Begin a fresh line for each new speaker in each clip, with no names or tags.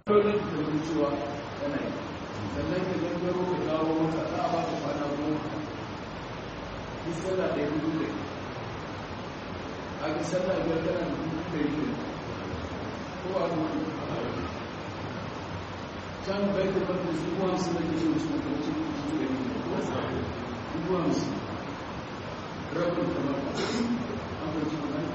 dole ka zama cewa yana yi sannan ka gangaro ka dawo mota za a baka kwana goma ki sallah da ya hudu da a ki sallah biyar tana da hudu da yi ko a hudu can bai da bai su kuwa su da ke su da ke su da yi ko su kuwa su rabin kamar ka an bai ci magana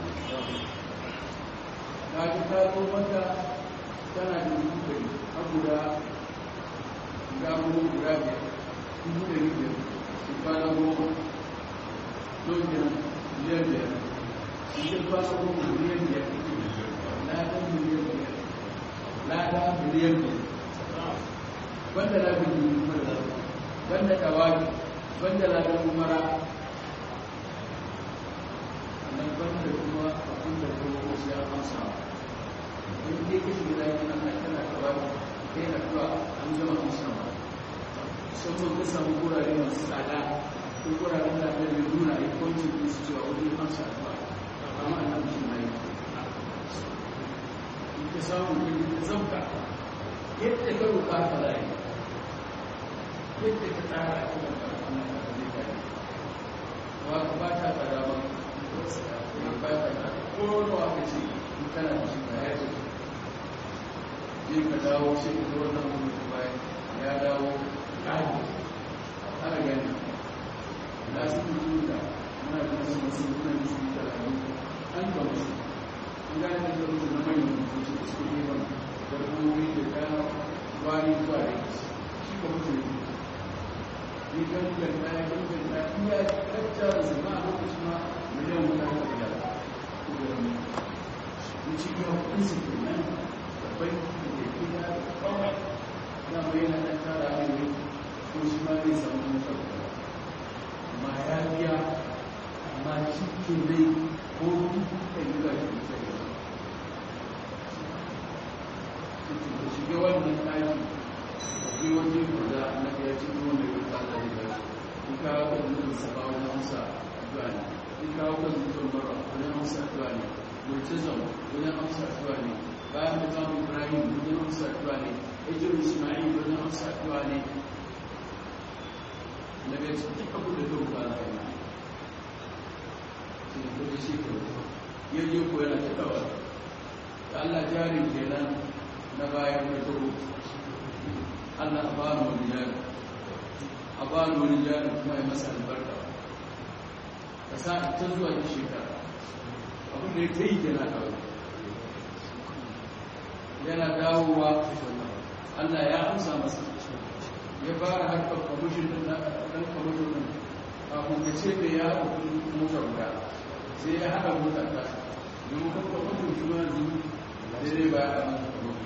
ta ki ta zo mata tana da dubu ɗari a guda guda goma guda biyar dubu ɗari biyar su kwana goma don biyar miliyan biyar su kwana goma miliyan biyar lada miliyan biyar lada miliyan biyar banda labin dubu mara banda dawaki banda labin umara nan banda kuma abin da kuma wasu ya amsa in dai ka shiga dakin Allah kana kawa kai na kuwa an gama amsa ba musamman ka samu gurare masu tsada ko guraren da aka yi nuna a kwancin din su cewa wani amsa ba amma ana mutum na yi in ka samu kai ka zabta yadda ka roƙa ka layi yadda ka tsara a kan karfana ka zai kare wa ka ba ta tsada ba ba ta tsada ko ruwa ka ce in kana da shi ka ya ce zai ka dawo sai ka zo nan mutum bayan ya dawo ƙari ana gani da su yi da muna da wasu masu kuna da su da rayu an ga wasu an gane da ga wasu na manyan mutum da su ne ban da kuma da kaya wani zuwa da shi ka mutum ne ni kan kan kaya kan kan kaya in ya kacca da zama a lokacin ma miliyan mutane da gida ko da wani in ci gaba kudin su ke nan da banki da gida da kawai na mai na ɗan tara ne ko shi ma zai samu mutar da amma ya biya amma shi ke dai ko duka yi ba shi da sai da shiga wannan ɗaki akwai wani guda na ya ci ruwan da ya tsada da ya in kawo kan mutum sa ba wani amsa addu'a ne in kawo kan mutum mara wani amsa addu'a ne murtazam wani amsa addu'a ne bayan mutum ibrahim wani amsa addu'a ne ejir ismail wani amsa addu'a ne na bai ci duk abu da duk ba da yana shi ko da shi ko yaje ko yana cikawa da Allah jarin kenan na bayan da turu Allah a bani wani jari a bani wani jari kuma ya masa albarka ka sa ta zuwa ta shekara abin da ya ta yi kenan kawai yana dawowa Allah ya amsa masa ya fara harkar kwamishin din na ɗan kwamishin din kafin ka ce da ya haɗa kudin mota guda sai ya haɗa mota ta domin kan kwamishin shi ma yanzu daidai ba ya haɗa kwamishin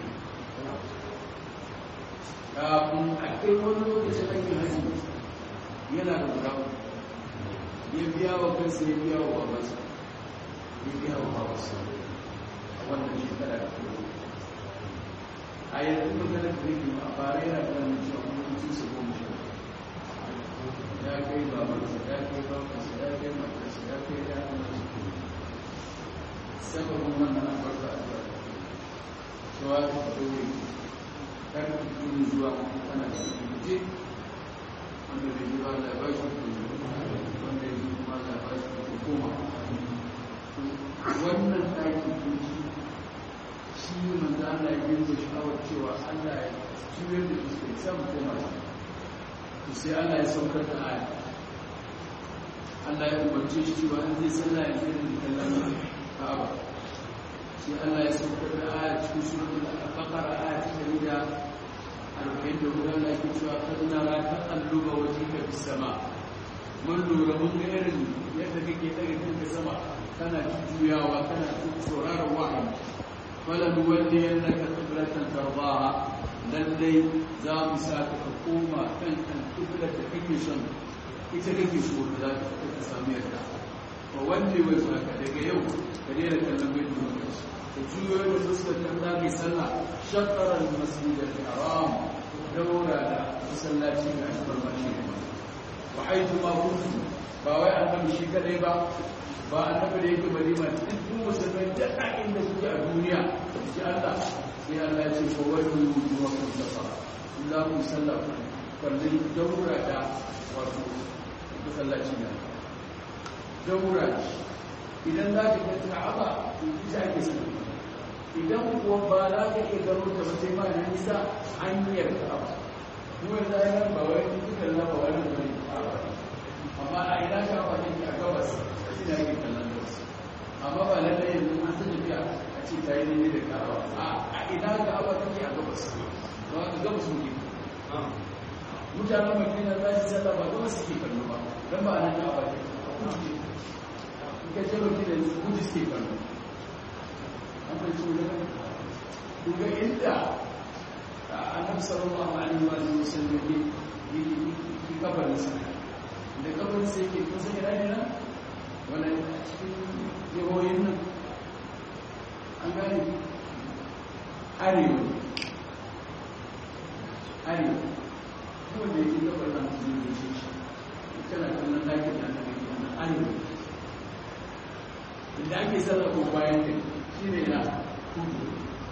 kafin a kai wani lokacin aikin hajji yana da guda ya biya wa kansa ya biya wa babansa ya biya wa babansa a wannan shekara da kuma a yanzu magana da nake a bara yana da wani cewa mutum su goma sha ya kai babansa ya kai babansa ya kai matarsa ya kai ya kuma su sababin wannan albarka a zuwa cewa ta fito kar ku tuni zuwa ana da kuce wanda bai ji ba da ba shi wanda ya ji kuma da ba shi hukuma wannan ɗaki kunci shi manzo Allah ya yi shawar cewa Allah ya juyar da fuskar sam koma to sai Allah ya saukar da aya Allah ya umarce shi cewa an zai sallah ya zai da kallon Ka'aba sai Allah ya saukar da aya cikin suratul al-Baqara aya ta 140 da guda Allah ke cewa kad nara taqalluba wajhika fis sama mun lura mun ga irin yadda kake daga kanka sama kana juyawa kana sauraron wahayi فلنولينك قبلة ترضاها lallai za mu sa ka ka koma kan kan kiblar da kake son ita kake so da za ka ka sami yarda fa wanda wai sa ka daga yau ka daina kallon bai da lokaci ka juyo da fuskar kan za ka sallah shaqara al-masjid al-haram daura da masallaci ga alfarma shi ne wa haythu ma kuntum ba wai annabi shi kadai ba ba annabi da yake madina duk musulmai da inda suke a duniya ji Allah sai Allah ya ce ko wani samun sallah kwallon daura da wato masallaci na daura idan za ka kai ka'aba ita ake sallah idan kuwa ba za ka iya gano ta sai ma na nisa hanyar ka'aba kuma da ya ba wai dukkan na ba wani bane ka'aba amma a ina ka'aba take a gabas shi ne ake kallon gabas amma ba lallai yanzu an ta tafiya a ce ta yi daidai da ka'aba a ina ka'aba take a gabas ba ka gabas muke mutanen madina za su sallah ba gabas suke kallo ba don ba a nan ka'aba take a kudu in ka je madina kudu suke kallo an fahimci wajen kuga inda annabi sallallahu alaihi wa sallam yake yi kabarin sa da kabarin sa yake kusa ina ne nan wala cikin jihohin nan an gane arewa arewa kuma da yake kabarin nan su yi shi kana kallon dakin da aka yi wannan arewa inda ake sarrafa bayan kai shi ne na kudu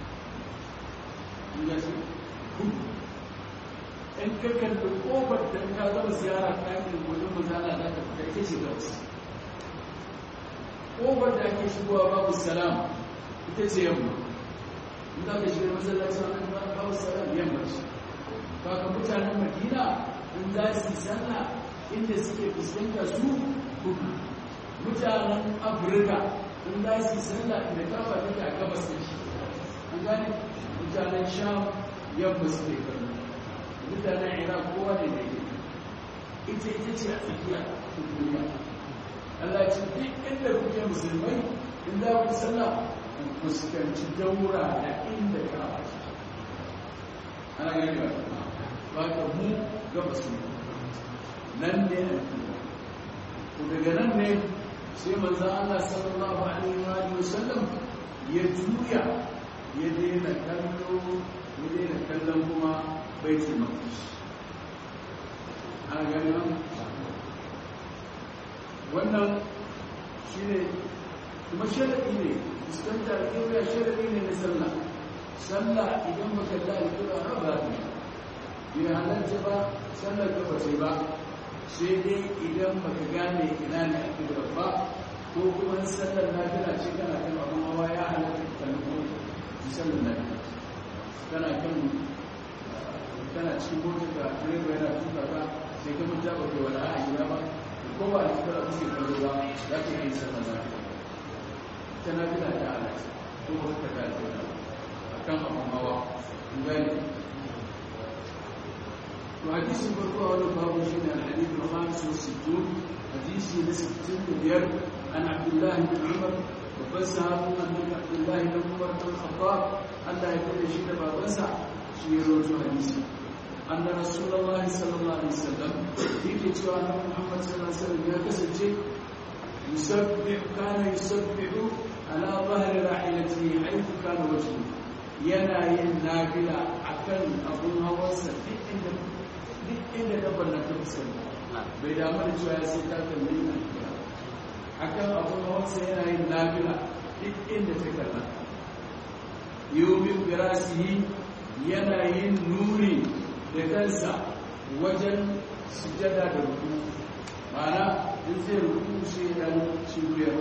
in kakar da kofar da ka zama ziyara ɗakin wajen mazana za ka fita ita ce gabas kofar da ake shigowa babu salam ita ce yamma in za ka shiga masallaci wani babu salam yamma ce ba ka mutanen madina in za su yi sallah inda suke fuskanta su kudu mutanen afirka in za su yi sallah inda kafa take a gabas da shi an gane mutanen sham yamma su ne kallo mutanen iraq kowa ne da ke ita ita ce a tsakiya ta duniya Allah ce duk inda kuke musulmai in za ku sallah ku fuskanci daura da inda kafa ce ana gani ba ba ka mu gabas ne nan ne a ku daga nan ne sai manzan Allah sallallahu Alaihi wasallam ya juya ya daina kallo ya daina kallon kuma baitul maqdis ana gani nan wannan shine kuma sharadi ne fuskantar kiyoya sharadi ne na sallah sallah idan baka da alƙura ba ba ne halatta ba sallar ka ba ba sai dai idan baka gane ina ne a kibra ba ko kuma sallar nafila ce kana kan abin hawa ya halatta ka kalli ki sallar nafila kana kan kana cikin motar da direba yana tuka ka sai ka mutu ba kai wani a gida ba ko ba da kira kuke kallo ba za ka yi sallar nafila ta nafila ta halatta ko ba ka ta alƙura a kan abin hawa in gane وحديث البركوة والباب شين الحديث الخامس والستون حديث لستين بير عن عبد الله بن عمر وبسها من عبد الله بن عمر بن الخطاب ألا يكون شيء بابسع شيء روجو حديث أن رسول الله صلى الله عليه وسلم في كتوى محمد صلى الله عليه وسلم يكسر شيء يسبح كان يسبح على ظهر راحلته حيث كان وجهه yana yin nafila akan abun hawansa duk inda duk inda dabbar na ta fuskanta bai damu da cewa ya sai ta kalli na kira akan abun hawansa yana yin nafila duk inda ta kalla yomin birasihi yana yin nuni da kansa wajen sujada da ruku ma'ana in zai ruku sai dan cibiyar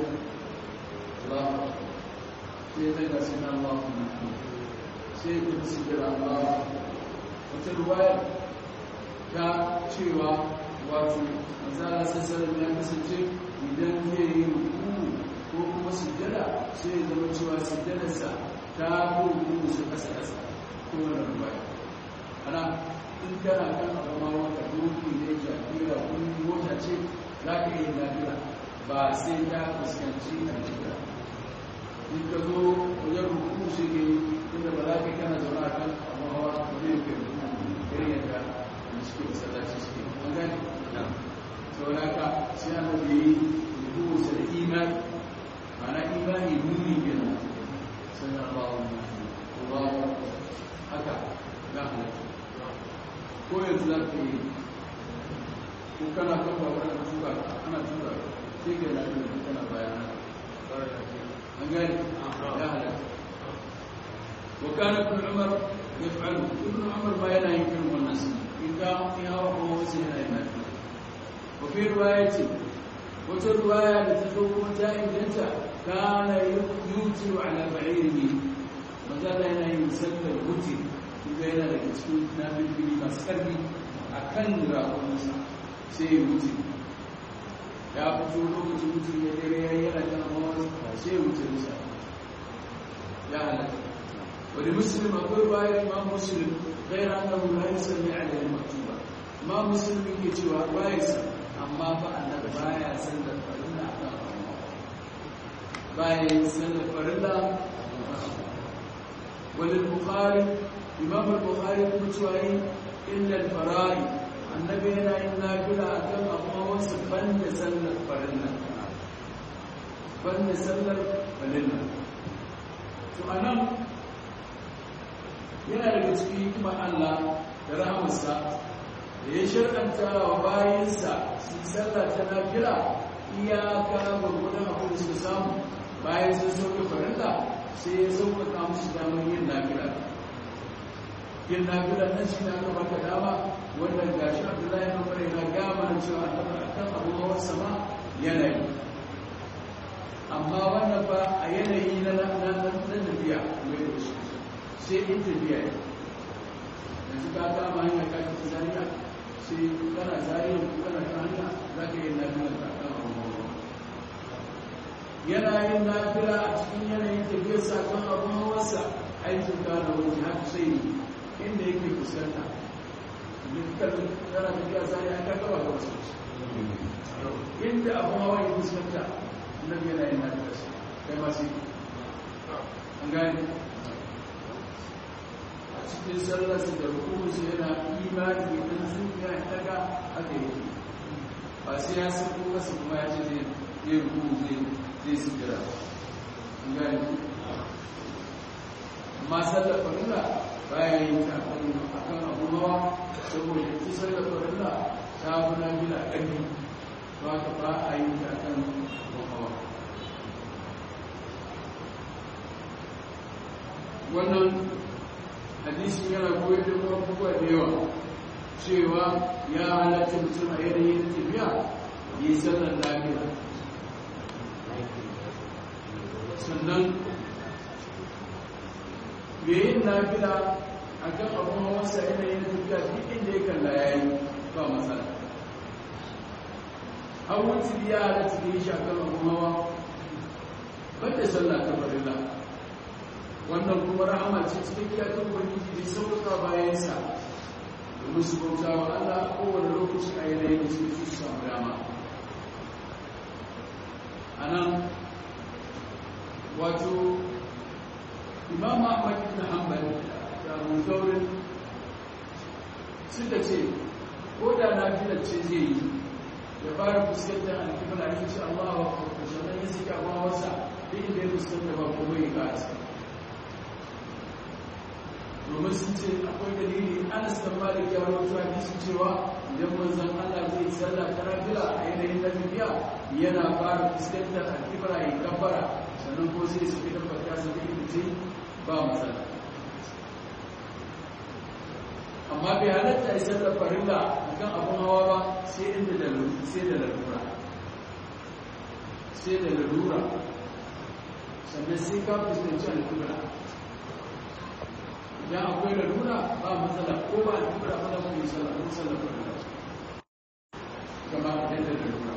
Allah sai daga sinan Allah sai ku sujada Allah wata ruwayar ta cewa wato manzala sassanin ya kasance idan zai yi ruku ko kuma sujjada sai ya zama cewa sujjadarsa ta ruku su kasa kasa ko wani ruwaya ana in kana kan abu ma wata doki ne jafira kun mota ce za ka yi lafiya ba sai ta fuskanci a jira in ka zo wajen ruku shi ne inda ba za ka kana zaune a kan abu hawa ba zai kai ruku irin yadda suke masallaci suke an gane saboda ka sai an da yi rubuta da imani mana imani nuni kenan sai Allah Allah haka ya halatta ko yanzu za ka yi ko kana kan ba wani tuka ana tuka sai ka yi lafiya kana bayan an gane ya halatta وكان ابن عمر يفعل ابن عمر ما ينهي كلمه الناس wafi ruwaya ce wata ruwaya da ta zo kuma ta inganta kana yutu ala ba'irihi magana yana yin sallar wuce kuma yana daga cikin nabibiri masu karfi a kan rakunansa sai ya wuce ya fito lokacin mutum ya dare ya yana kan hawa sai ya wuce nisa ya halatta wani musulun akwai bayan ma musulun غير أنه لا يسمي عليه المكتوبة ما مسلم يجي وعوايس أما فأنا بايا سنة فرلا بايا سنة فرلا وللبخاري إمام البخاري متوعي إلا الفرائي النبي هنا إنا بلا أكم أقوى سبن سنة فرلا بن سنة فرلا فأنا yana daga cikin hikimar Allah da rahamarsa da ya shirkanta wa bayansa su sallah ta nafila iyaka gwargwadon abin da suka samu bayan sun sauke farilla sai ya sauƙaƙa musu damar yin nafila yin nafila nan shi na gaba ka dama wanda gashi abdullahi na bare na gama na cewa a kan abubuwan sama yanayi amma wannan ba a yanayi na tafiya mai da shi sai in tafiya yi yanzu ka kama hanyar kaki ta zariya sai kana zariya ko kana ta hanya za ka yi lafiya ta kan abubuwa yana yin lafiya a cikin yanayin tafiyar sakon abin hawarsa aikin gane wani haka sai ne inda yake fuskanta dukkan yana tafiya zariya ka gaba ga wasu inda abin hawa ya fuskanta nan yana yin lafiya kai ma sai an gane cikin sallarsa da rukunsu yana imani idan zuciya ya daga haka yake ba sai ya sako masa kuma ya ce zai yi rukun zai zai sujira gani amma sallar farilla baya yin ta akan abu mawa saboda ita sallar farilla ta fi na bila ƙarfi ba ka ba a yi ta akan mahawa wannan hadisi yana koyar da abubuwa da yawa cewa ya halatta mutum a yanayin tafiya yi sallar lafiya sannan me yin lafiya a kan abin hawansa yanayin tafiya duk inda ya kalla ya yi ba matsala hawan tiri ya halatta da yi shi a kan abin hawa banda sallah ta barilla wannan kuma rahama ce cikakkiya ta ubangiji da sauƙaƙa bayansa domin su bauta wa Allah a kowane lokaci a yanayin da suke su samu dama a nan wato imam ahmad ibn hanbal da abu zaurin suka ce ko da na ce zai yi ya fara fuskantar alkibla ya ce Allah wa kuma sannan ya sika bawarsa duk inda ya fuskanta ba kuma ya kasa domin sun ce akwai dalili anas da malik ya rawaito hadisi cewa idan manzon Allah zai sallah ta nafila a yanayin na tafiya yana fara fuskantar alkibra ya kabbara sannan ko sai su fitar fata su kai fice ba matsala amma bai halatta ya sallar farilla akan abun hawa ba sai inda da sai da lalura sai da lalura sannan sai ka fuskanci alkibra idan akwai lalura ba matsala ko ba alkibra ba da mu yi sallar ko sallar farilla kama idan da lalura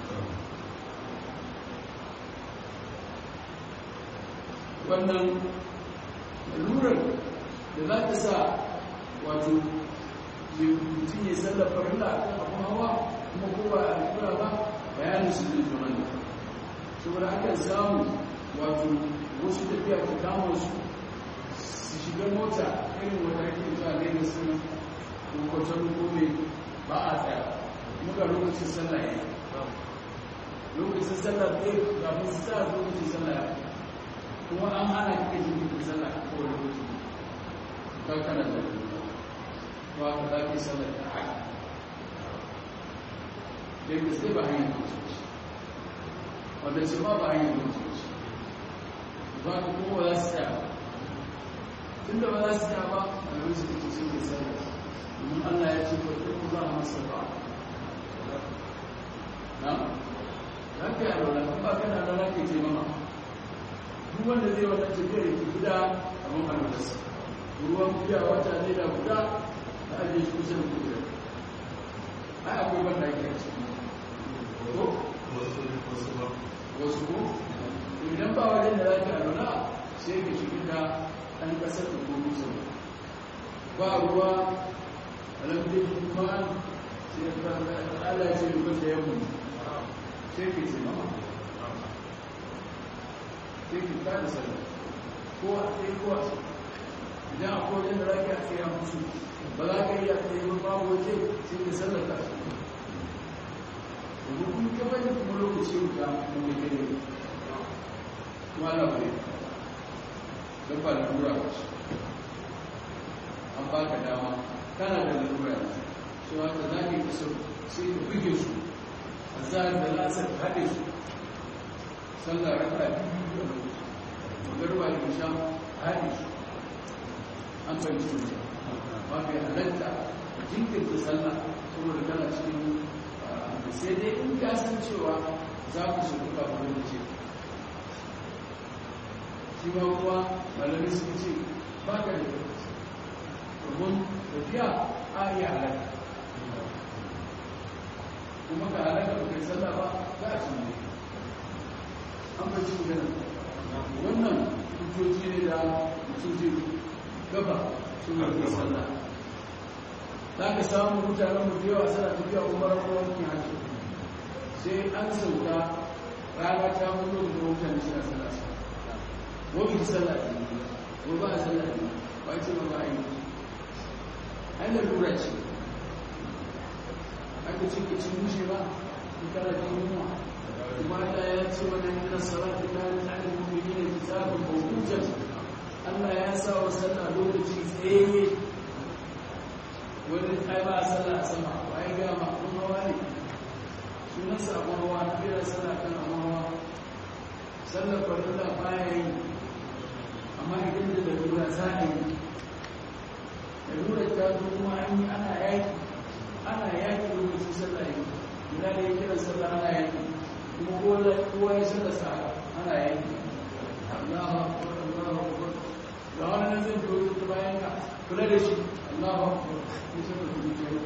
wannan lalurar da za ta sa wato mutum ya sallar farilla a kan abin hawa kuma ko ba a kura ba bayanin su zai zama ne saboda akan samu wato wasu tafiya ta kama su su shiga mota irin wata ake zuwa gaina su kwakwatan gome ba a tsaya muka lokacin sallah ya yi lokacin sallah ɗaya ga musu sa lokacin sallah ya kuma an hana kake jikin sallah ko lokaci kan kana da ba ka za ki sallar da haka da gaske ba hanyar mutunci wanda ce ba ba hanyar mutunci ba ka kuma za su tsaya tun da ba za su tsaya ba a yau su kake sun ke sallar domin allah ya ce kwaɗe ku za a masa ba duk wanda zai wannan tafiyar ya tafi da abin alwalarsa ruwan biya wata ne da guda da ajiye shi kusa da kudura ai akwai wanda ake a ciki ko wasu ko idan ba wajen da za ka alwala sai ka shiga da ɗan ƙasar da kuma musa ba ruwa alamdin kuma sai ka ala ce da wanda ya mutu sai ka ce mama sai ka ta da sallah ko a tsaye ko a tsaye idan a kodin da za ka tsaye a musu ba za ka yi a tsaye ba babu waje sai ka sallar ta su domin kun gaba da kuma lokaci wuta na mai gare kuma ala bai don ba lalura ba ce an ba ka dama kana da lalura shi wata za ka yi kasar sai ka buge su a zahar da lasar haɗe su sallah raka biyu da lokaci magarba da sha haɗe su an fahimci mutum ba bai halatta jinkirta sallah saboda kana cikin sai dai in ka san cewa za ku su kuka kuma da ce shi ma kuma malamai sun ce ba ka da lokaci domin tafiya a iya halatta kuma ka halatta ba kai sallah ba za a cin an bai cin ganin wannan hujjoji ne da mutum zai gaba sun yi sallah za ka samu mutanen mu da yawa suna tafiya umarar wankin hajji sai an sauka rana ta mutu da mutane suna sallah su wani sallah ne ko ba a sallah ne ba ce ba ba a yi an da lura ce aka ce ka ci mushe ba in kana jin yunwa kuma ta ya ce wani yana salatu ta yi tsarin mummuni ne kitabun mawujan Allah ya sa wa sallah lokaci tsaye wani ai ba a sallah a sama ba ya gama kun hawa ne sunan sabon hawa na kira sallah kan abin hawa sallar farilla baya yi amma idan da lalura za a yi lalura ta zo kuma an yi ana yaki ana yaki lokacin sallah yi guda da ya kira sallah ana yaki kuma kowa ya sallah sa ana yaki Allahu akbar Allahu akbar da wani nan zai biyo ta bayan ka kula da shi Allahu akbar ni sai ka dubi kai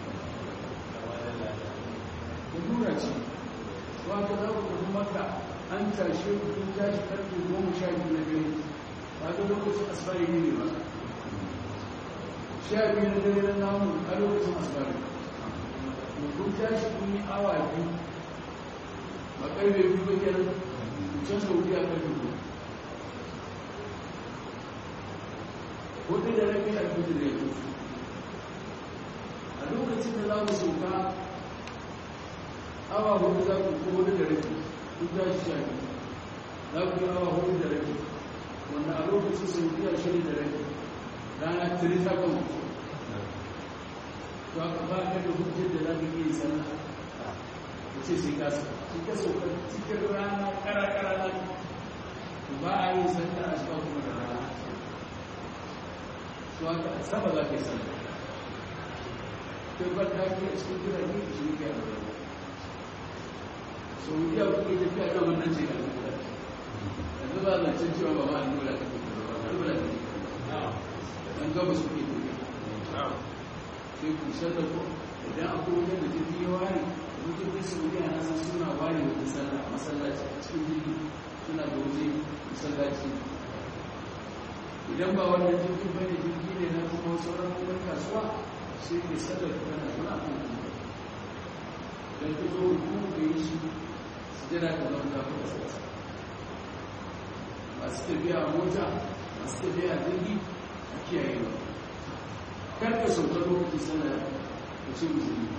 lalura ce wata za ku tafi maka an tashe ku kun tashi karfe goma sha biyu na dare ba ga lokacin asibari ne ne ba sha biyu na dare na namu a lokacin asibari kun tashi kun yi awa biyu ba karfe biyu ba kenan can sauki a karfe biyu hudu da rabi a biyu da ya a lokacin da za mu sauka awa hudu za ku ko hudu da rabi duk za shi shafi za ku yi awa hudu da rabi wanda a lokacin saudiya shirin da rabi rana tiri ta kan mutu to aka ba ka da hujjar da za ka iya sallah ka ce sai ka sai ka sauka cikin rana kara-kara na ba a yi sallah a shi kuma da rana to aka saba za ka yi sallah kai ba ta ke a cikin birane da shi ne ke a rana saudiya kuke tafiya kan wannan ce kan kula yanzu ba zan cin cewa ba ma an dole ka tafi ba an dole ka tafi an gaba su ke tafiya sai ku shata ko idan akwai wajen da tafi ya ware wajen da saudiya na san suna ware da sallah a masallaci a cikin jirgi suna da waje masallaci idan ba wannan jirgin bane jirgi ne na kuma sauran kuma kasuwa sai ke sallar kana suna kan kuma dan ka zo hukumu da yi shi jira da zama ta kuma sassa masu tafiya a mota masu tafiya a jirgi a kiyaye ba karka sauka lokacin sana da ce musulmi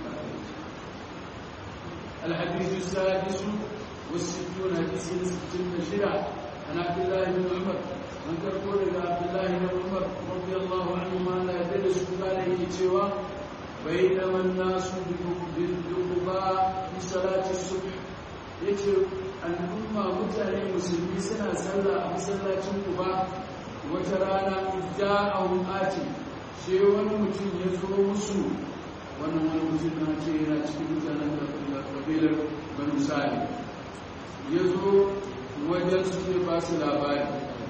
الحديث السادس والستون حديث ستين شرع عن عبد الله بن عمر من تقول إلى عبد الله بن عمر رضي الله عنهما لا يدرس عليه سوى بينما الناس بالدقباء في صلاة الصبح yace al'umma mutane musulmi suna sallah a masallacin kuba wata rana idda'ahum ati sai wani mutum ya zo musu wannan wani mutum na ce yana cikin mutanen da kabilar banu sali ya zo wajen su zai ba su labari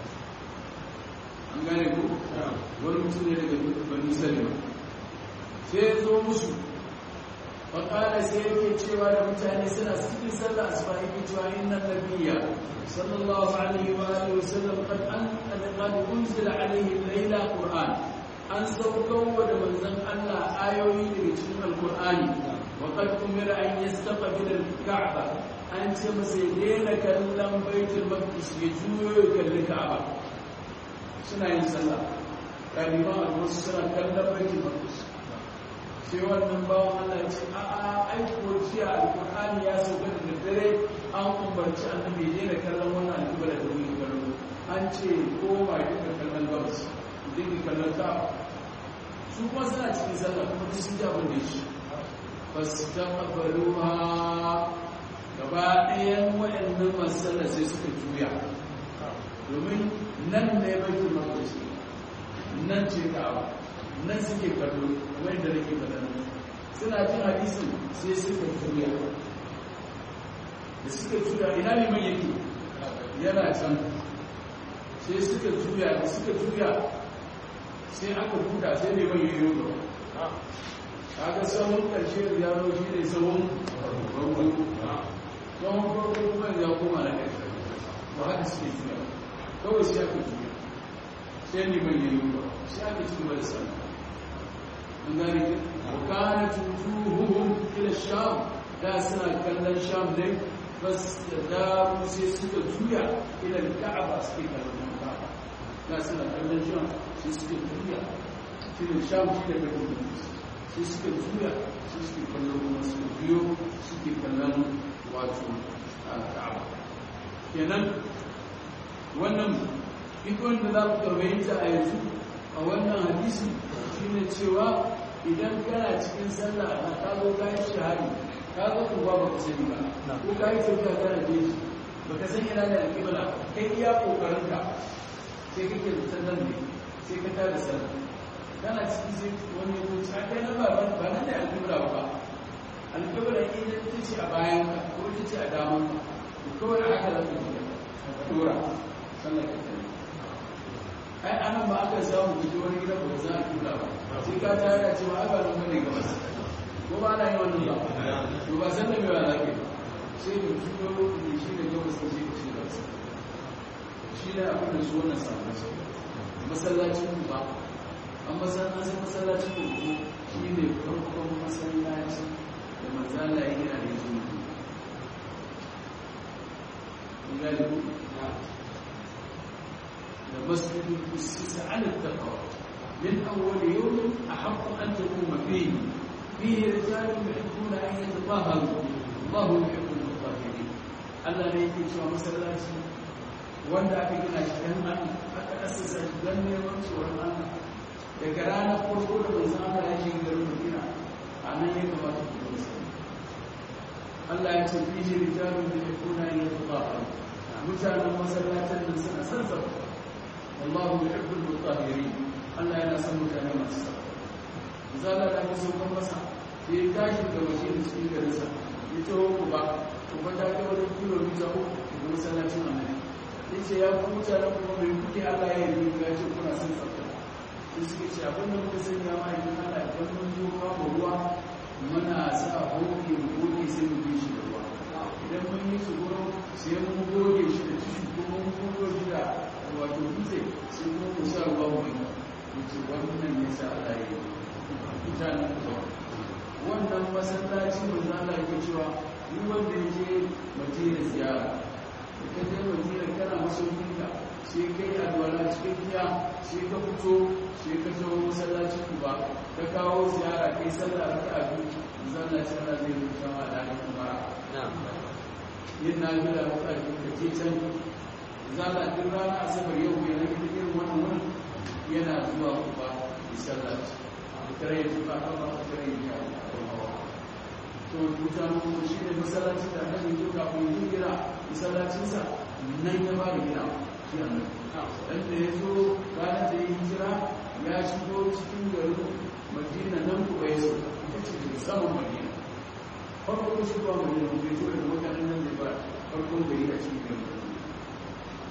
an gane ko wani mutum ne daga bani salima sai ya zo musu faƙala sai yake cewa da mutane suna cikin sallah asuba yake cewa inna nabiyya sallallahu alaihi wa alihi wa sallam qad an qad unzila alaihi layla qur'an an saukan wa da manzon Allah ayoyi daga cikin alqur'ani wa qad umira an yastaqbila al-ka'ba an ce masa ya daina kallon baitul maqdis ya juyo ya kalli ka'aba suna yin sallah kaliman alwasu suna kallon baitul maqdis sai wannan bawan Allah ya ce a a aiko jiya alqur'ani ya sauka da dare an umarci annabi ya daina kallon wannan alƙibla da wani kallo an ce koma ya dinga kallon gabas dinga kallon ka'aba su kuma suna cikin sallah kuma duk sun ji abin da ya ce fastaqbaluha gaba ɗayan waɗannan masallar sai suka juya domin nan ne baitul maqdis nan ce ka'aba nan suke kallo kamar yadda nake faɗa suna jin hadisin sai suka juya da suka juya ina ne mai yake yana can sai suka juya da suka juya sai aka buɗa sai ne mai yoyo gaba kaga sahun ƙarshe da yaro shi ne sahun farko sahun farko kuma ya koma na ƙarshe ba haka suke juya kawai sai aka juya sai ne mai yoyo gaba sai aka ci gaba da sallah an gane ke wakana tutuhuhum ila sham da suna kallon sham ne bas da daru sai suka juya ila ka'aba suke kallon ka'aba da suna kallon sham sai suka juya shi ne sham shi da kallon sai suka juya sai suke kallon kuma suka biyo suke kallon wato ka'aba kenan wannan ikon da za ku karbayinta a yanzu a wannan hadisi shi ne cewa idan kana cikin sallah na ka zo ka yi shahari ka zo ku ba ka sani ba ko ka yi tafiya kana jeji ba ka san yana da alƙibla kai iya kokarin ka sai kake da sallan ne sai ka tada sallah kana cikin sai wani ya zuci a kai na ba ba nan da alƙibla ba alƙibla ita ita ce a bayan ka ko ita ce a daman ka to kawai haka za ka yi ka dora sallah ka tare ai anan ba aka samu kuji wani gida ba za a kula ba sai ka ta yana cewa ai ba nan bane gabas ko ba na yi wannan ba to ba san da me ba zake sai da juyo ne shi ne gabas ne shi shi gabas shi ne abin da su wannan samu su masallacin ku ba an masallacin masallacin ku ko shi ne farkon masallaci da manzala ya gina da yanzu kun gane ku لمسجد أسس على التقوى من أول يوم أحق أن تقوم فيه فيه رجال يحبون أن يتطهروا الله يحب المطهرين Allah ne yake cewa masallaci wanda aka gina shi dan an aka assasa shi dan neman tsoron Allah daga ranar farko da manzon Allah ya shiga garin Madina a nan ya kamata ku zo Allah ya ce fihi rijalun yuhibbuna an yatatahharu mutanen masallacin nan suna son tsafta والله يحب المطهرين Allah yana son mutane masu sa zala da ke so kan masa sai ya tashi da mashin cikin garinsa ya ce ku ba ku ba ta kai wani kilomita uku daga masallacin annabi ya ce ya ku mutane kuma mai kuke Allah ya yi ya ce kuna son tsafta sai suka ce abin da muka sanya ma idan Allah idan mun zo babu ruwa muna sa hoke mu goge sai mu bi shi da ruwa idan mun yi su gurin sai mun goge shi da tishu ko mun goge da wato dutse sai kuma ku sa ruwa mai wuce wannan ya sa Allah ya yi mutanen kuwa wannan masallaci mai zala ke cewa yi wanda ya je madina ziyara da ka je madina kana masaukinka sai ka yi alwala cikin giya sai ka fito sai ka zo masallacin ku ba ka kawo ziyara kai sallah raka a biyu zalla ce Allah zai rubuta ma da kuma yin na gida raka a biyu ka je can zala duk rana asabar yau mai na gida irin wannan wani yana zuwa kuba misallaci da kare ya tuka kama a kare ya to mutane kuma shi ne masallaci da hannun yau kafin yin gina masallacinsa nan ya ba da gina shi a nan dan da ya zo ranar da ya hijira ya shigo cikin garin madina nan kuwa ya so ita ce daga saman madina farko shigowa madina kuma ya zo daga mutanen nan da ba farkon gari a cikin garin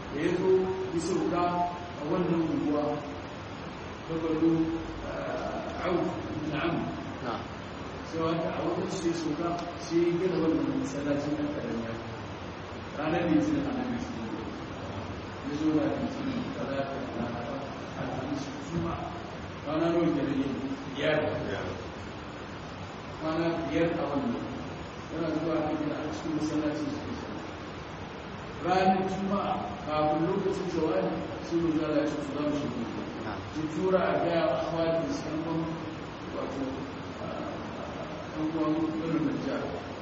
da ya zo yi sauka a wannan unguwa ta gado au na'am sai wata a wajen sai sauka sai ya gina wannan masallacin ɗan ƙaramiya ranar litinin a nan su ya zo da litinin talata laraba alhamis juma kwana nawa ke rage biyar kwana biyar a wannan yana zuwa a gina a cikin masallacin su ke ranar juma'a kafin lokacin zawani sun mu zara shi su zama shi su tura a gaya a hawa da sanban wato ɗan'uwan ganin najjar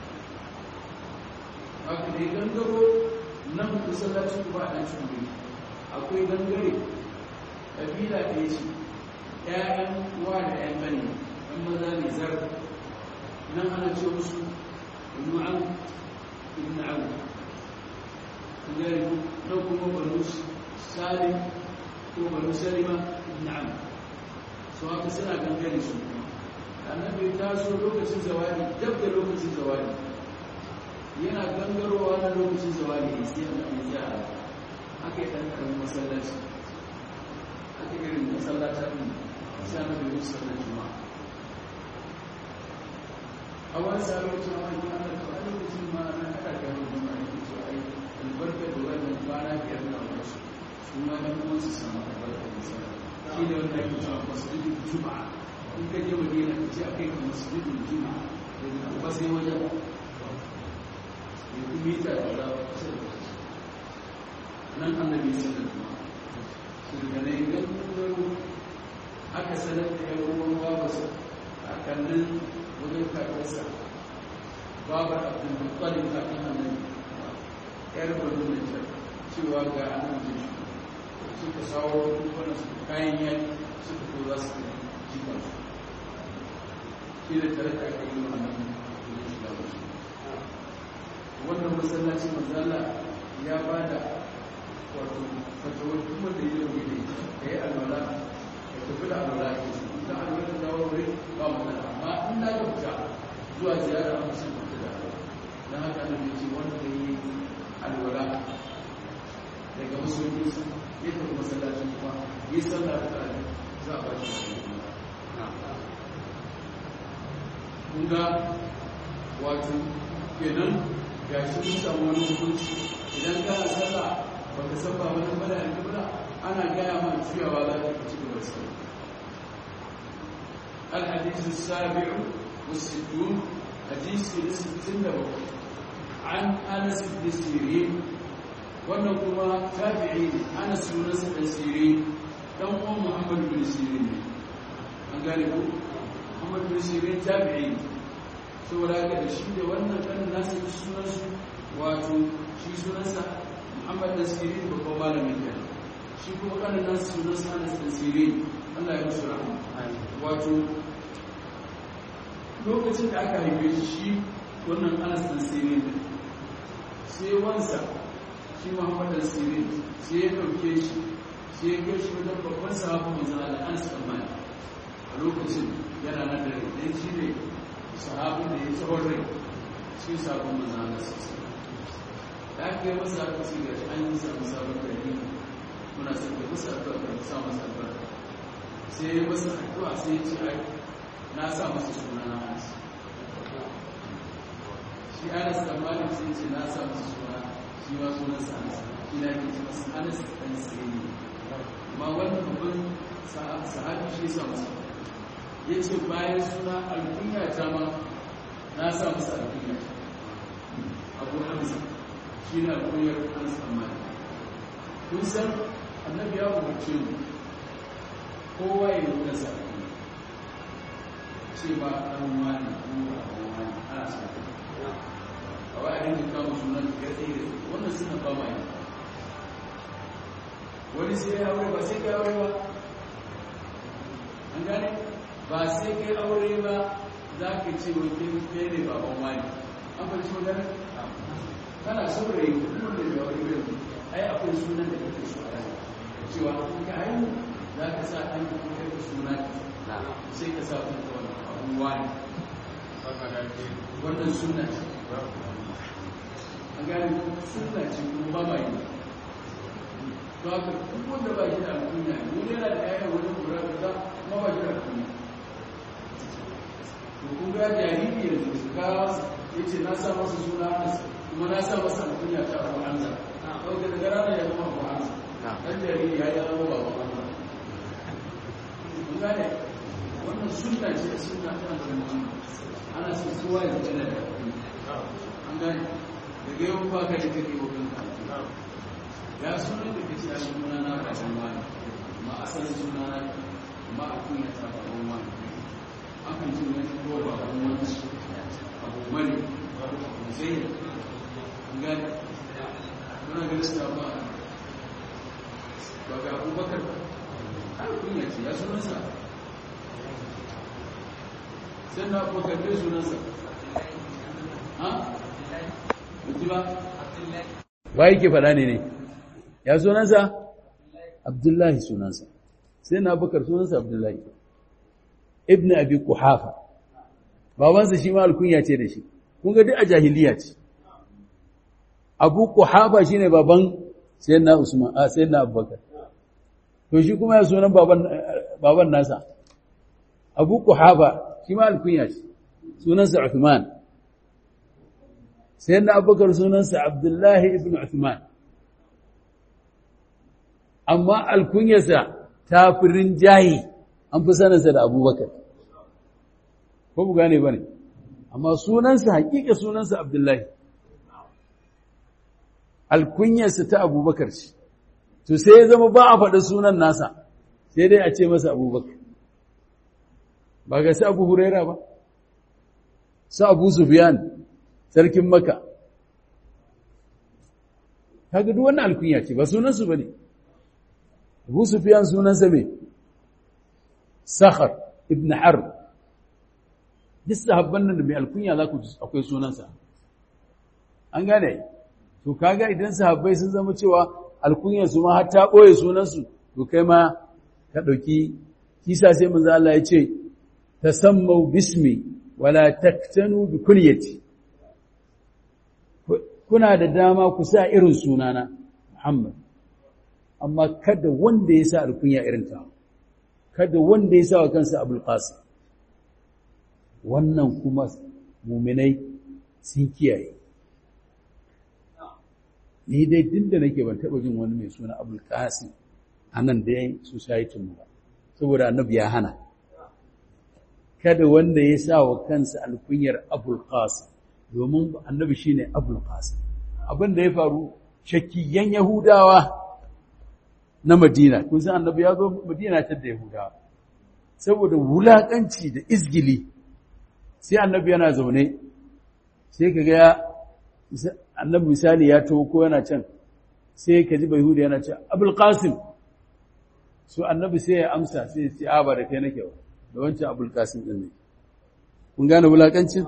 haka da ya gangaro nan masallacin kuma a ɗan cimbe akwai gangare ƙabila ɗaya ce ‘ya'yan uwa da ‘yan gani ɗan maza ne zar nan ana ce musu nu'an ibn abu gari nan kuma banu salim ko banu salima na'am su haka suna gangare su annabi ta so lokacin zawali dab da lokacin zawali yana gangarowa na lokacin zawali ne sai annabi ya aka yi dan karamin masallaci aka irin masallata din sai annabi ya sallar juma'a a wani sabon cewa ya ana da lokacin ma na kada ga juma'a ne to ai albarkar da wannan kwana biyar na wasu su ma ɗan kuma su samu albarkar da sana shi da wanda ake cewa masjidin juma'a in ka je madina ka ce akai ka masjidin juma'a da na kuma sai wajen ya kuma mita da za a kusa da wasu nan annabi sallar juma'a su daga nan idan kuma aka sanar da yan ruwan babarsa a kallon wajen kakarsa babar abdul muttalib kafin annabi yar banu da ta cewa ga annan da shi suka sawo wani su kayan yaki suka ko za su jika su shi da tare da aka yi wa annan da shiga wasu wannan masallaci manzala ya ba da wato fatawar kuma da yi da ita ka yi alwala ka tafi da alwala ke su ta alwala da dawo wuri ba magana amma in da ka fita zuwa ziyara a musamman da alwala don haka annabi ce wanda ya yi alwala daga musulunci ya tafi masallacin kuma yi sallah da tare za a bashi kunga wato kenan ga shi mun samu wani hukunci idan ka na sallah ba ka san ba wani bada a kibla ana gaya ma juyawa za ka ci gaba sallah الحديث السابع والستون حديث الستين وقت عن أنس بن سيرين wannan kuma tabi'i ne ana sunansa ɗan sirin ɗan uwan muhammad bin sirin ne an gane ku muhammad bin sirin tabi'i ne saboda ga da shi da wannan ɗan nasa ji sunansu wato shi sunansa muhammad ɗan sirin babban malamin kenan shi kuma ƙanan nasa sunansa anas ɗan sirin allah ya musu rahama wato lokacin da aka haife shi wannan anas ɗan sirin sai wansa shi muhammad al-sirin sai ya dauke shi sai ya kai shi wajen babban sahabin manzan Allah an tsammani a lokacin yana nan da rai dan shi ne sahabin da ya tsawon rai shi sahabin manzan Allah sosai da aka yi masa aka ce ga an yi samu sabon gari muna son ka masa addu'a ka sa masa addu'a sai ya masa addu'a sai ya ce ai na sa masa suna na Anas shi Anas tsammani sai ya ce na sa masa suna shi ma sunan sa Anas shi na ke cewa Anas dan Sirri amma wannan babban sahabi shi sa masa yace bayan suna alkunya ta ma na sa masa alkunya Abu Hamza shi na alkunyar Anas amma kun san annabi ya umarce mu kowa ya nuna sa ce ba ɗan wani ko abu wani ana sa a wa a rinka kama sunan ya tsaye wannan suna ba mai wani sai ya aure ba sai kai aure ba an gane ba sai kai aure ba za ka ce wa kai ne baban wani an fahimci magana kana saurayi kuma da ya aure bai ai akwai sunan da kake so a cewa in ka haihu za ka sa ɗan ka kai ka suna sai ka sa kuma wani abubuwa ne wannan suna ce an gane suna ce kuma ba ma yi to haka duk wanda ba shi da alkunya wani yana da ƴaƴan wani kura kaza kuma ba shi da alkunya to kun ga jariri yanzu su kawo ya ce na sa masa suna Anas kuma na sa masa alkunya ta Abu Hamza ɗauke daga ranar ya zama Abu Hamza ɗan jariri ya yi zama ba Abu Hamza kun gane wannan sunna ce da sunna ta Annabi ana son kowa ya zama da an gane daga yau ba ka da kake wa kanka ya sunan da kace a suna na ka san wani ma asalin suna na ma a kunya ta ba wani akan ce wani ko ba wani abu mani zai an gane muna ganin su ba ba ga abubakar har kunya ce ya sunansa sai na abubakar dai sunansa ha? mutu ba?
wa yake faɗa ne ne ya sunansa abdullahi sunansa sai na bakar sunansa abdullahi ibn abi kuhafa babansa shi ma alkunya ce da shi kun ga duk a jahiliya ce abu kuhafa shine baban sayyidina usman a sayyidina abubakar to shi kuma ya sunan baban baban nasa abu kuhafa shi ma alkunya ce sunansa uthman sayyidina abubakar sunansa abdullahi ibn uthman amma alkunyarsa ta fi rinjaye an fi saninsa da abubakar ko bu gane ba ne amma sunansa hakika sunansa abdullahi alkunyarsa ta abubakar ce to sai ya zama ba a faɗi sunan nasa sai dai a ce masa abubakar ba ga su abu huraira ba su abu sufiyan sarkin maka kaga duk wannan alkunya ce ba sunansu ba ne abu sufiyan sunansa mai sakhar ibn harb duk sahabban nan da mai alkunya za ku akwai sunansa an gane to kaga idan sahabbai sun zama cewa alkunyar su ma har ta ɓoye sunansu to kai ma ka ɗauki kisa sai manzo Allah ya ce tasammau bismi wala taktanu bi kunyati kuna da dama ku sa irin sunana Muhammad amma kada wanda ya sa alkunya irin ta kada wanda ya sa wa kansa Abul Qasim wannan kuma muminai sun kiyaye ni dai tun da nake ban taɓa jin wani mai suna abul qasim a nan da yayin society mu ba saboda annabi ya hana kada wanda ya sa wa kansa alkunyar abul qasim domin annabi shine abul qasim abin da ya faru shakkiyan yahudawa na madina kun san annabi ya zo madina ta da yahudawa saboda wulakanci da izgili sai annabi yana zaune sai ka ga annabi misali ya taho ko yana can sai ka ji bayhuda yana ce abul qasim so annabi sai ya amsa sai ya ce a ba da kai nake ba da wancan abul qasim din ne kun gane wulakancin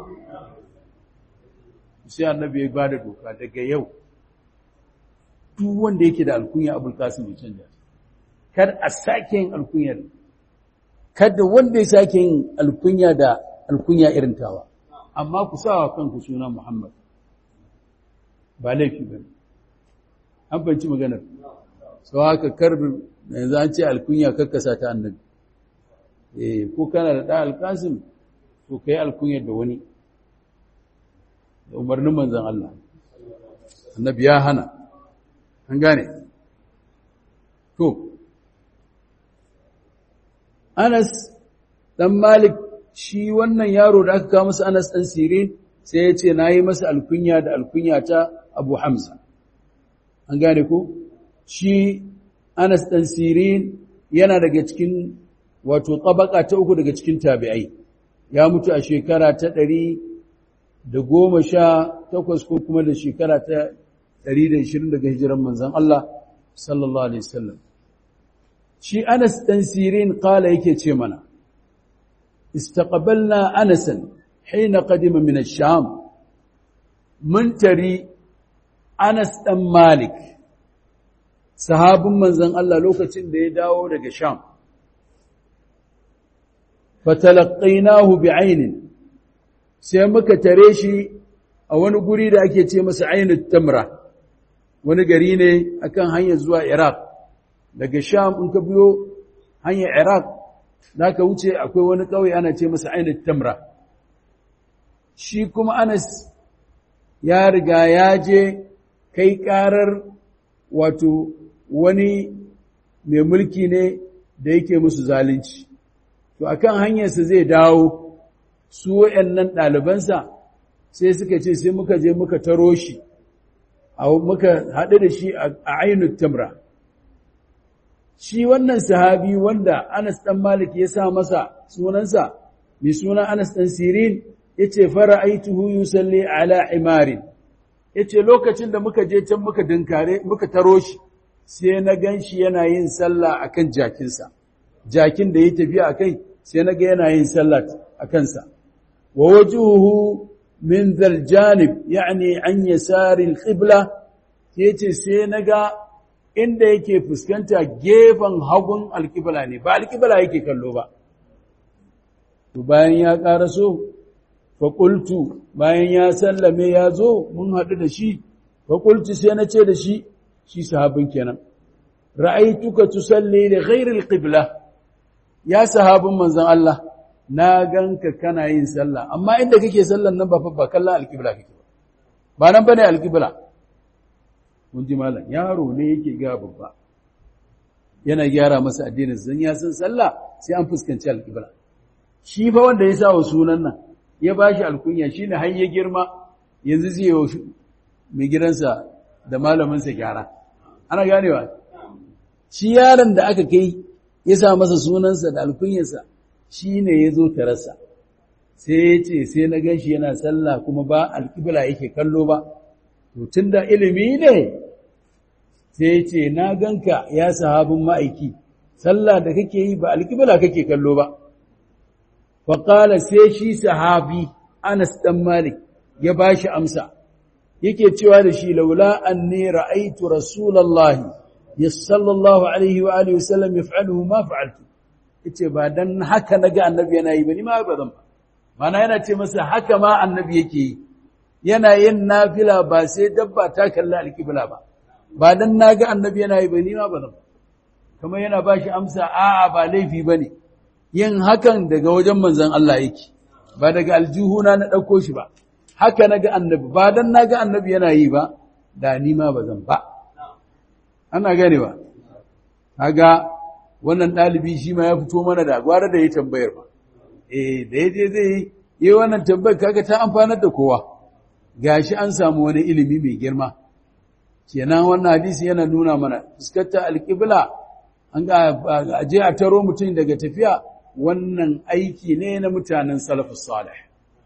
sai annabi ya ba da doka daga yau duk wanda yake da alkunya abul qasim ya canja kar a sake yin alkunyar kada wanda ya sake yin alkunya da alkunya irin tawa amma ku sa wa kanku suna Muhammad ba laifi ba an banci maganar sau haka karbin yanzu an ce alkunya karkasa ta annabi eh ko kana da ɗa alkasim to ka yi alkunyar da wani da umarnin manzan Allah annabi ya hana an gane to Anas dan Malik shi wannan yaro da aka kawo masa Anas dan Sirin sai ya ce nayi masa alkunya da alkunya ta Abu Hamza an gane ko shi Anas dan Sirin yana daga cikin wato tabaka ta uku daga cikin tabi'ai ya mutu a shekara ta ɗari da goma sha takwas ko kuma da shekara ta ɗari da ishirin daga hijiran manzan Allah sallallahu Alaihi wasallam. Shi Anas ɗan Sirin ƙala yake ce mana, Istaqabalna Anasan, haina ƙadima min sham mun tari Anas ɗan Malik, sahabin manzan Allah lokacin da ya dawo daga Sham. Fatalaƙainahu bi ainin, sai muka tare shi a wani guri da ake ce masa ainihin tamra. wani gari ne akan hanyar zuwa Iraq daga sham in ka biyo hanyar iraq za ka wuce akwai wani ƙauye ana ce masa ainihin tamra shi kuma anas ya riga ya je kai ƙarar wato wani mai mulki ne da yake musu zalunci to akan hanyarsa zai dawo su waɗannan ɗalibansa sai suka ce sai muka je muka taro shi muka haɗu da shi a ainihin tamra shi wannan sahabi wanda Anas ɗan Malik ya sa masa sunansa mai suna Anas ɗan Sirin ya ce fara aituhu yusalli ala imarin ya ce lokacin da muka je can muka dinkare muka taro shi sai na gan shi yana yin sallah a kan jakinsa jakin da ya tafiya a kai sai na ga yana yin sallah a kansa wa wajuhu min zaljanib yani an yasari al-qibla yace sai na ga inda yake fuskanta gefen hagun alƙibla ne ba alƙibla yake kallo ba to bayan ya ƙaraso faƙultu bayan ya sallame ya zo mun haɗu da shi faƙultu sai na ce da shi shi sahabin kenan ra'aituka tusalli da ghairil qibla ya sahabin manzon Allah na ganka kana yin sallah amma inda kake sallan nan ba fa ba kallon alƙibla kake ba ba nan bane alƙibla mun ji malam yaro ne yake ga babba yana gyara masa addinin zan ya san sallah sai an fuskanci alƙibla shi fa wanda ya sa wa sunan nan ya bashi alkunya shine har ya girma yanzu zai yi mai gidansa da malamin sa gyara ana ganewa shi yaron da aka kai ya sa masa sunansa da alkunyarsa shine ya zo tarasa sai ya ce sai na gan shi yana sallah kuma ba alƙibla yake kallo ba to tun da ilimi ne sai ce na ganka ya sahabin ma'aiki sallah da kake yi ba alƙibla kake kallo ba faƙala sai shi sahabi anas ɗan malik ya ba shi amsa yake cewa da shi laula an ne ra'aitu rasulallahi ya sallallahu alaihi wa alihi wasallam ya fa'aluhu ma fa'altu yace ba dan haka naga annabi yana yi ba ni ma ba zan ba mana yana ce masa haka ma annabi yake yi yana yin nafila ba sai dabba ta kalli alƙibla ba ba dan naga annabi yana yi ba ni ma ba zan kamar yana ba shi amsa a'a ba laifi bane yin hakan daga wajen manzon Allah yake ba daga aljihuna na ɗauko shi ba haka naga annabi ba dan naga annabi yana yi ba da ni ma ba zan ba ana gane ba kaga wannan ɗalibi shi ma ya fito mana da gwara da ya tambayar ba eh da yaje zai yi wannan tambayar kaga ta amfanar da kowa gashi an samu wani ilimi mai girma kenan wannan hadisi yana nuna mana fuskantar alƙibla an ga aje a taro mutum daga tafiya wannan aiki ne na mutanen salafus salih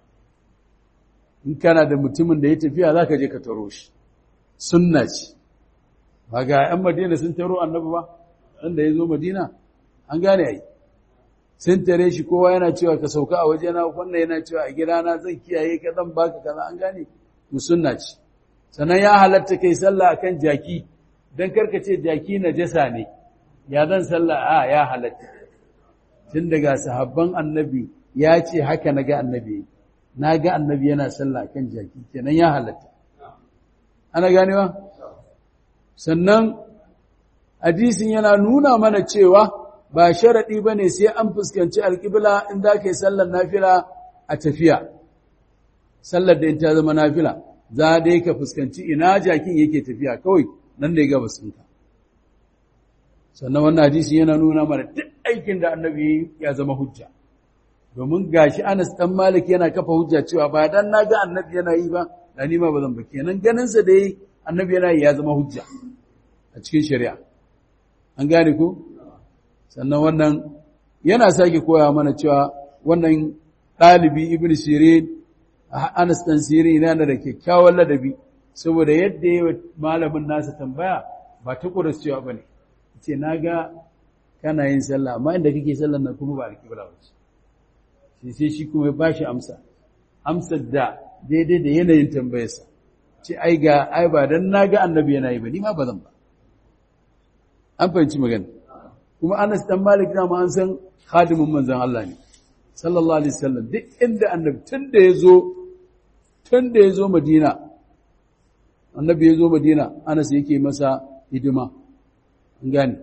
in kana da mutumin da ya tafiya zaka je ka taro shi sunna ce ba ga 'yan madina sun taro annabi ba wanda ya zo madina an gane ai sun tare shi kowa yana cewa ka sauka a wajena wannan yana cewa a gidana zan kiyaye ka zan baka kaza an gane to sunna ce sannan ya halatta kai sallah akan jaki dan karka ce jaki najasa ne ya zan sallah a ya halatta tun daga sahabban annabi ya ce haka naga annabi na ga annabi yana sallah akan jaki kenan ya halatta ana ganewa sannan hadisin yana nuna mana cewa ba sharaɗi ba ne sai an fuskanci alƙibla in za ka yi sallar nafila a tafiya sallar da in ta zama nafila za dai ka fuskanci ina jakin yake tafiya kawai nan da ya gaba sunka sannan wannan hadisin yana nuna mana duk aikin da annabi ya zama hujja domin gashi Anas dan Malik yana kafa hujja cewa ba dan naga annabi yana yi ba da ni ma ba zan ba kenan ganin sa da annabi yana yi ya zama hujja a cikin shari'a an gane ko sannan wannan yana sake koya mana cewa wannan ɗalibi ibn sirin anas dan sirin yana da kyakkyawan ladabi saboda yadda ya malamin nasa tambaya ba ta ƙuras cewa ba ne ce na ga kana yin sallah amma inda kake sallah na kuma ba alƙibla ba ce sai shi kuma ya bashi amsa amsar da daidai da yanayin tambayarsa ce ai ga ai ba dan na ga annabi yana yi ba ni ma ba zan ba an fahimci magana kuma Anas dan Malik dama an san khadimin manzon Allah ne sallallahu alaihi wasallam duk inda annabi tun da yazo tun da yazo Madina annabi yazo Madina Anas yake masa hidima an gane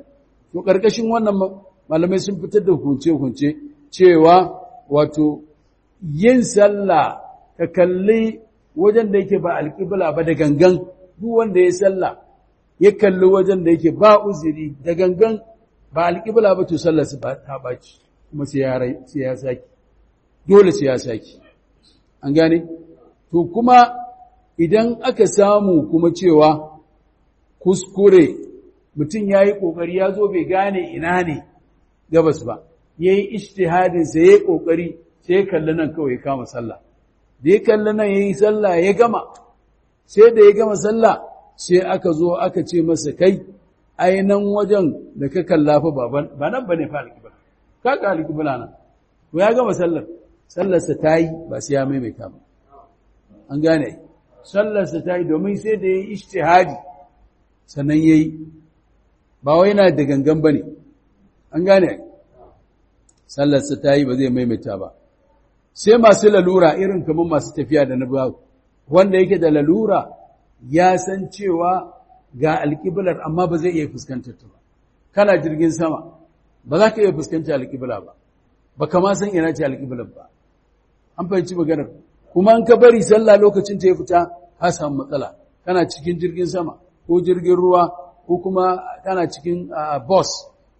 to ƙarƙashin wannan malamai sun fitar da hukunce-hukunce cewa wato yin sallah ka kalli wajen da yake ba alƙibla ba da gangan duk wanda ya sallah ya kalli wajen da yake ba uzuri da gangan ba alƙibla ba to sallar su ba ta baci kuma sai ya saki dole sai ya saki an gane to kuma idan aka samu kuma cewa kuskure mutum ya yi ƙoƙari ya zo bai gane ina ne gabas ba ya yi ishtihadinsa ya yi ƙoƙari sai ya kalli nan kawai ya kama sallah da ya kalli nan ya yi sallah ya gama sai da ya gama sallah sai aka zo aka ce masa kai ainihin wajen da ka kalla fa ba nan ba ne fa alƙibla ka ga alƙibla nan to ya gama sallar sallarsa ta yi ba sai ya maimaita ba an gane sallarsa ta yi domin sai da ya yi ishtihadi sannan ya yi ba wai yana da gangan ba ne an gane sallarsa ta yi ba zai maimaita ba sai masu lalura irin kamar masu tafiya da na wanda yake da lalura ya san cewa ga alƙiblar amma ba zai iya fuskantar ta ba kana jirgin sama ba za ka iya fuskantar alƙibla ba ba kama san ina ce alƙiblar ba an fahimci maganar kuma an ka bari sallah lokacin ta ya fita ka samu matsala kana cikin jirgin sama ko jirgin ruwa ko kuma kana cikin bus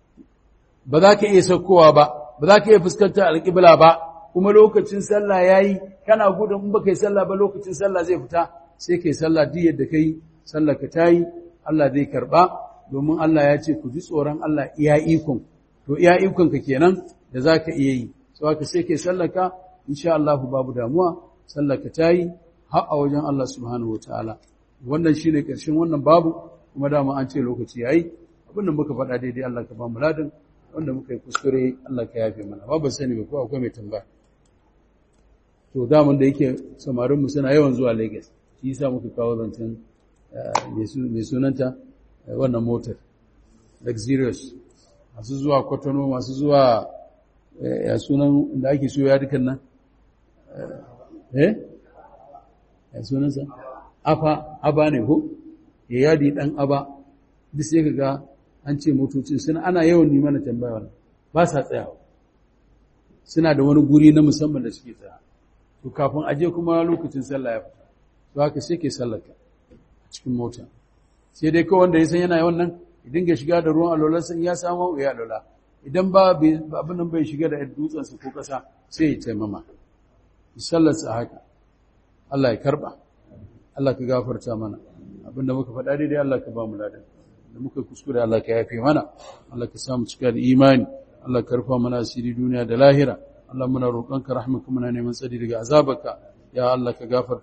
ba za ka iya saukowa ba ba za ka iya fuskantar alƙibla ba kuma lokacin sallah ya yi kana gudun in ba ka yi sallah ba lokacin sallah zai fita sai ka yi sallah duk yadda ka yi sallah ka ta yi Allah zai karɓa domin Allah ya ce ku ji tsoron Allah iya ikon to iya ikon ka kenan da za ka iya yi sau haka sai ka yi sallah ka insha Allah babu damuwa sallah ka ta yi har a wajen Allah subhanahu wa ta'ala wannan shi ne ƙarshen wannan babu kuma dama an ce lokaci ya yi abinda muka faɗa daidai Allah ka ba mu ladin wanda muka yi kuskure Allah ka yafe mana babu sani ba ko akwai mai tambaya to daman da yake samarinmu suna yawan zuwa Lagos shi yasa muka kawo zancen mai sunanta wannan motar luxurious masu zuwa kwatano masu zuwa ya sunan da ake so ya dukan nan eh ya sunansa afa aba ne ko ya yadi dan aba duk sai kaga an ce motocin suna ana yawan nima na tambaya wannan ba sa tsayawa suna da wani guri na musamman da suke tsaya to kafin aje kuma lokacin sallah ya fita to haka sai ke sallaka a cikin mota sai dai kawai wanda ya san yana yawan nan ya dinga shiga da ruwan alola sai ya samu ya alola idan ba abin nan bai shiga da dutsensa ko ƙasa sai ya taimama sallarsa haka Allah ya karba Allah ka gafarta mana abinda muka faɗa daidai Allah ka ba mu ladan da muka kuskure Allah ka yafe mana Allah ka samu cika da imani Allah ka rufa mana asiri duniya da lahira Allah muna roƙonka rahmaka muna neman tsari daga azabarka ya Allah ka gafarta